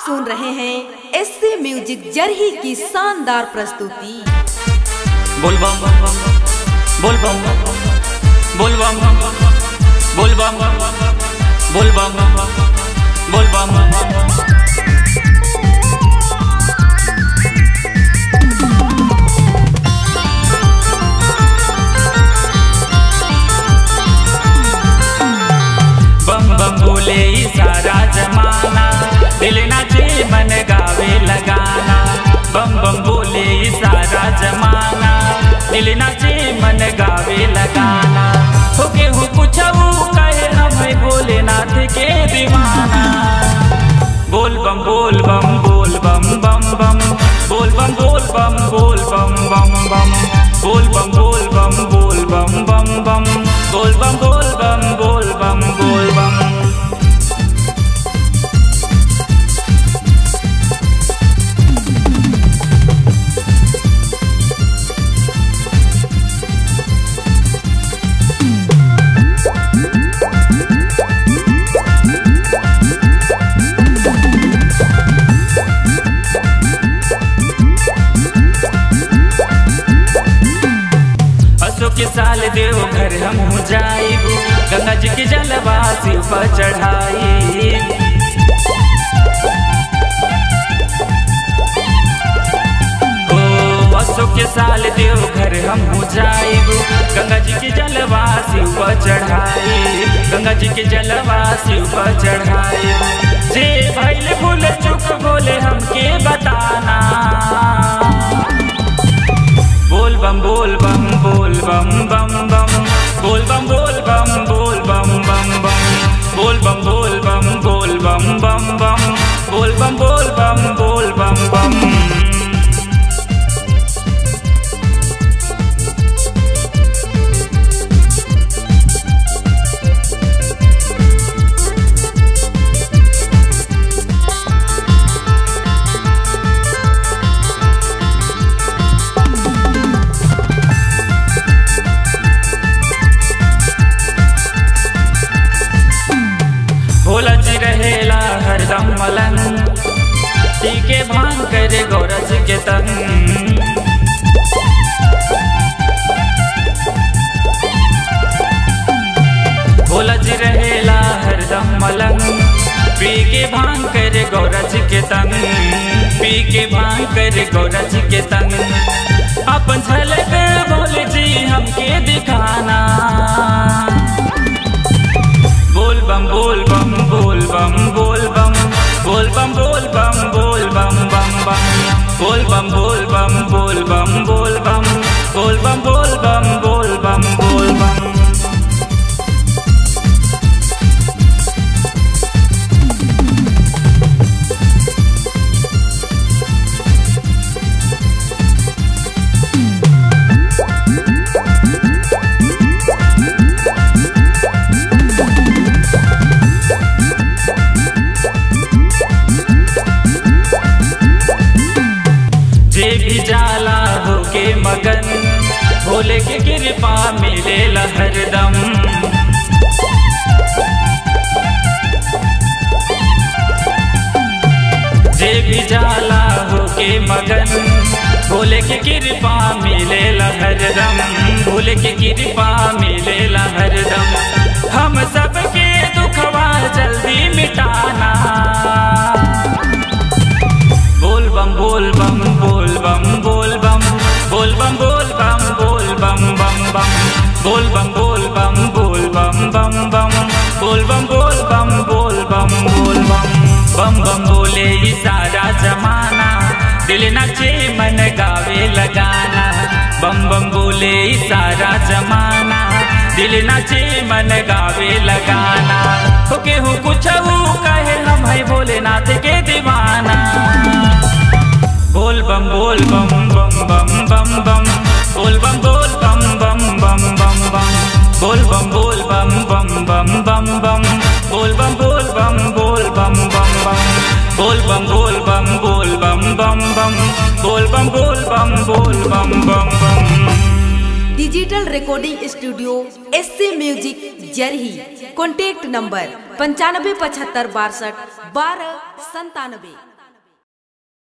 सुन रहे हैं एससी म्यूजिक जरही की शानदार प्रस्तुति बोल बम बोल बम बोल बम बोल बम बोल बम बोल बम बम बम बोले ई सारा जमाना दिल नाचे मन गावे लगाना बम बम बोले ई सारा जमाना दिल नाचे मन गावे लगाना हो के हूँ कुछ कहे हम भोलेनाथ के दीवाना बोल बम बोल बम बोल बम बम बम बोल बम बोल बम बोल बम बम बम बोल बम बोल बम बोल बम बम बम बोल बम बोल बम बोल बम बोल बम असो के साल देव घर हम हो जाइब गंगा जी के जलवा शिव पर चढ़ाई ओ असो के साल देव घर हम हो जाइब गंगा जी के जलवा शिव पर चढ़ाई गंगा जी के जलवा शिव पर चढ़ाई जे भैल भूल चुक बोले हमके बताना बोल बम बोल बम बोल बम बम बम बोल बम बोल बम बोल बम बम बम बोल बम बोल बम बोल बम बम बम बोल बम बोल बम बोल बम बम भोला जी रहेला हरदम मलन टीके भांग करे गौरज के तन भोला जी रहेला हरदम मलन पी के भांग करे गौरज के तन पी के भांग करे गौरज के तन अपन झलक बोले जी हमके दिखाना बोल बम बोल बम बोल बम बोल बम बोल बम बोल बम बोल बम बम बम बोल बम बोल बम बोल बम बोल बम बोल बम बोल बम बोल बम बोल बम जे भी जाला होके मगन भोले के कृपा मिले हरदम जे भी जाला होके मगन भोले के कृपा मिले हरदम भोले के कृपा मिले हरदम हम सबके दुखवा जल्दी मिटाना बोल बम बोल बम बोल बम बोल बम बोल बम बोल बम बोल बम बम बम बोल बम बोल बम बोल बम बम बम बोल बम बोल बम बोल बम बोल बम बम बम बोले ई सारा जमाना दिल नचे मन गावे लगाना बम बम बोले ई सारा जमाना दिल नचे मन गावे लगाना हो के हूँ कुछ कहे हम है भोलेनाथ के दीवाना बोल बम बोल बम बम बम बम बम बोल बम बोल बम बम बम बम बम बोल बम बोल बम बम बम बम बम बोल बम बोल बम बोल बम बम बम बोल बम बोल बम बोल बम बम बम बोल बम बोल बम बोल बम बम बम digital recording studio S C music जरही कॉन्टैक्ट नंबर पंचानबे पचहत्तर बासठ बारह संतानबे